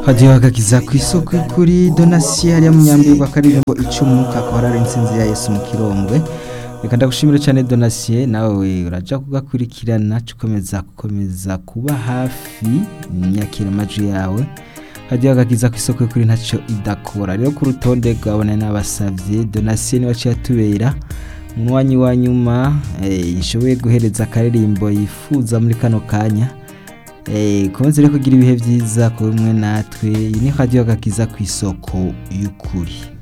hagiye hagakiza ku isoko y'ukuri donasiyo yari yamunyambiwe bakaririmbo ica umwuka akaba ari insinzi ya Yesu mu kirombwe reka ndagushimire cyane donasiyo nawe urajya kugakurikirana ukomeza gukomeza kuba hafi imyakira amajwi yawe hagiye hagakiza ku isoko y'ukuri ntacyo idakora rero ku rutonde rwabona n'abasabye donasiyo niba aciye atubera mu mwanya wa nyuma yishoboye guhereza akaririmbo yifuza muri kano kanya kubanza rero kugira ibihe byiza ku bimwe natwe iyi ni radiyo gakiza ku isoko y'ukuri